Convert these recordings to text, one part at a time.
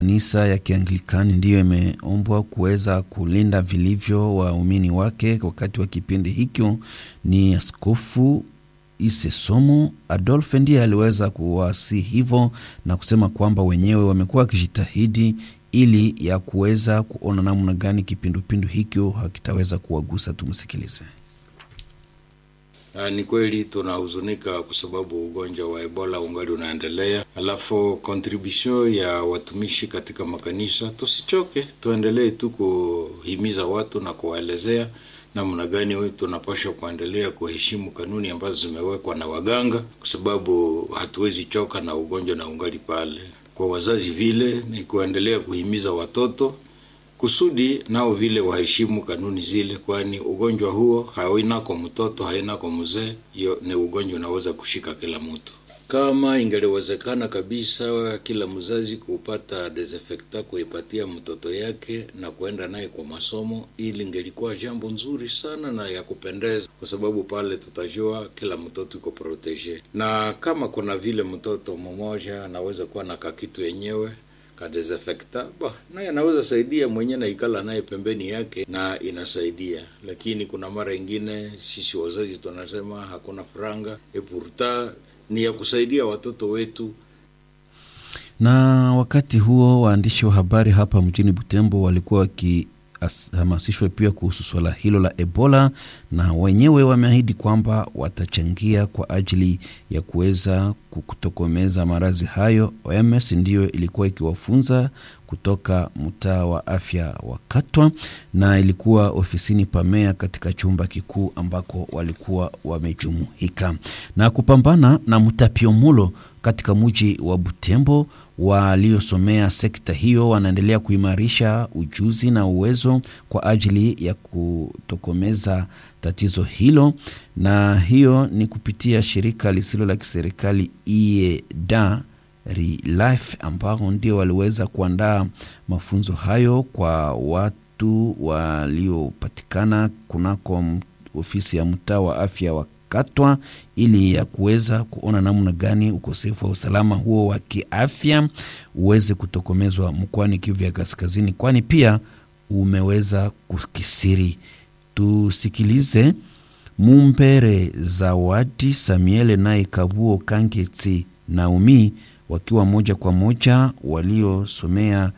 Kanisa ya Kianglikani ndiyo imeombwa kuweza kulinda vilivyo waumini wake wakati wa kipindi hicho. Ni Askofu Ise Somo Adolphe ndiye aliweza kuwasi hivyo na kusema kwamba wenyewe wamekuwa wakijitahidi ili ya kuweza kuona namna gani kipindupindu hicho hakitaweza kuwagusa. Tumsikilize. Uh, ni kweli tunahuzunika kwa sababu ugonjwa wa Ebola ungali unaendelea, alafu contribution ya watumishi katika makanisa, tusichoke, tuendelee tu kuhimiza watu na kuwaelezea namna gani tunapaswa kuendelea kuheshimu kanuni ambazo zimewekwa na waganga, kwa sababu hatuwezi choka na ugonjwa na ungali pale. Kwa wazazi vile ni kuendelea kuhimiza watoto kusudi nao vile waheshimu kanuni zile, kwani ugonjwa huo haina kwa mtoto haina kwa mzee. Hiyo ni ugonjwa unaweza kushika kila mtu. Kama ingeliwezekana kabisa kila mzazi kupata desinfectant kuipatia mtoto yake na kuenda naye kwa masomo, ili ingelikuwa jambo nzuri sana na ya kupendeza, kwa sababu pale tutajua kila mtoto iko protege, na kama kuna vile mtoto mmoja anaweza kuwa na kakitu yenyewe kadesinfectant ba naye anaweza saidia mwenyewe na ikala naye pembeni yake na inasaidia, lakini kuna mara ingine sisi wazazi tunasema hakuna franga epurta ni ya kusaidia watoto wetu. Na wakati huo waandishi wa habari hapa mjini Butembo walikuwa wakihamasishwa pia kuhusu swala hilo la Ebola, na wenyewe wameahidi kwamba watachangia kwa ajili ya kuweza kutokomeza maradhi hayo. OMS ndiyo ilikuwa ikiwafunza kutoka mtaa wa afya wa Katwa na ilikuwa ofisini Pamea katika chumba kikuu ambako walikuwa wamejumuika na kupambana na mtapiomulo katika mji wa Butembo. Waliosomea sekta hiyo wanaendelea kuimarisha ujuzi na uwezo kwa ajili ya kutokomeza tatizo hilo, na hiyo ni kupitia shirika lisilo la kiserikali IEDA Relife ambao ndio waliweza kuandaa mafunzo hayo kwa watu waliopatikana kunako ofisi ya mtaa wa afya wa Katwa ili ya kuweza kuona namna gani ukosefu wa usalama huo wa kiafya uweze kutokomezwa mkoani Kivu ya Kaskazini, kwani pia umeweza kukisiri. Tusikilize Mumbere Zawadi Samiele naye Kabuo Kanketi Naumi wakiwa moja kwa moja waliosomea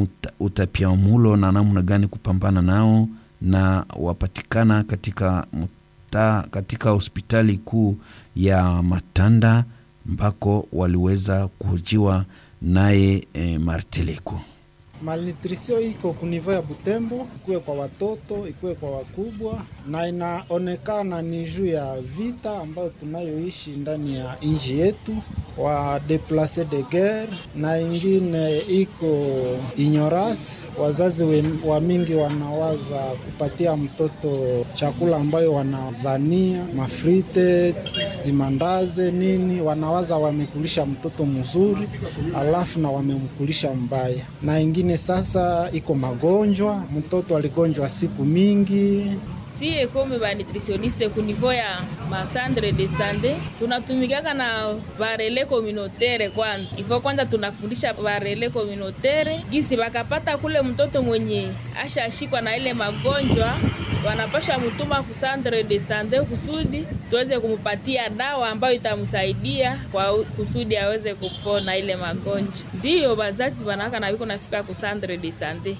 utapiamulo na namna gani kupambana nao na wapatikana katika muta, katika hospitali kuu ya Matanda ambako waliweza kuhojiwa naye e, Marteleko. Malnutrisio iko kunivou ya Butembo, ikuwe kwa watoto, ikuwe kwa wakubwa, na inaonekana ni juu ya vita ambayo tunayoishi ndani ya nchi yetu, wa deplace de guerre, na ingine iko ignorance. Wazazi we, wa mingi wanawaza kupatia mtoto chakula ambayo wanazania mafrite zimandaze nini, wanawaza wamekulisha mtoto mzuri, alafu na wamemkulisha mbaya, na ingine sasa iko magonjwa, mtoto aligonjwa siku mingi. Sie kome ba nutritioniste ku niveau ya masandre de sante tunatumikaka na barele communautaire. Kwanza ifo kwanza tunafundisha barele communautaire gisi bakapata kule mtoto mwenye ashashikwa na ile magonjwa wanapasha mutuma ku centre de sante kusudi tuweze kumupatia dawa ambayo itamsaidia kwa kusudi aweze kupona ile magonjwa. Ndiyo bazazi banaka na biko nafika ku centre de sante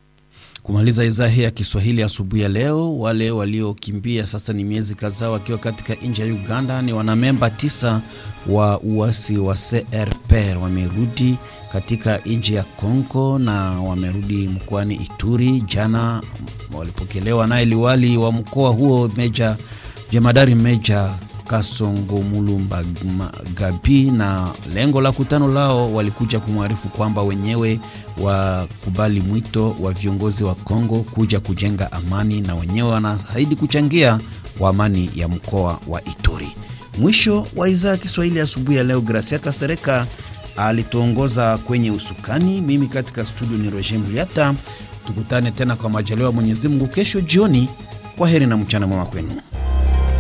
kumaliza idhaa hii ya Kiswahili asubuhi ya leo. Wale waliokimbia sasa ni miezi kadhaa wakiwa katika nchi ya Uganda ni wanamemba tisa wa uasi wa CRPR wamerudi katika nchi ya Kongo na wamerudi mkoani Ituri. Jana walipokelewa naye liwali wa mkoa huo meja jemadari meja Kasongo Mulumba Gabi, na lengo la kutano lao walikuja kumwarifu kwamba wenyewe wakubali mwito wa viongozi wa Kongo kuja kujenga amani, na wenyewe wanaahidi kuchangia kwa amani ya mkoa wa Ituri. Mwisho wa idhaa ya Kiswahili asubuhi ya leo. Gracia Kasereka alituongoza kwenye usukani, mimi katika studio ni Roger Muliata. Tukutane tena kwa majaliwa Mwenyezi Mungu kesho jioni. Kwa heri na mchana mwema kwenu.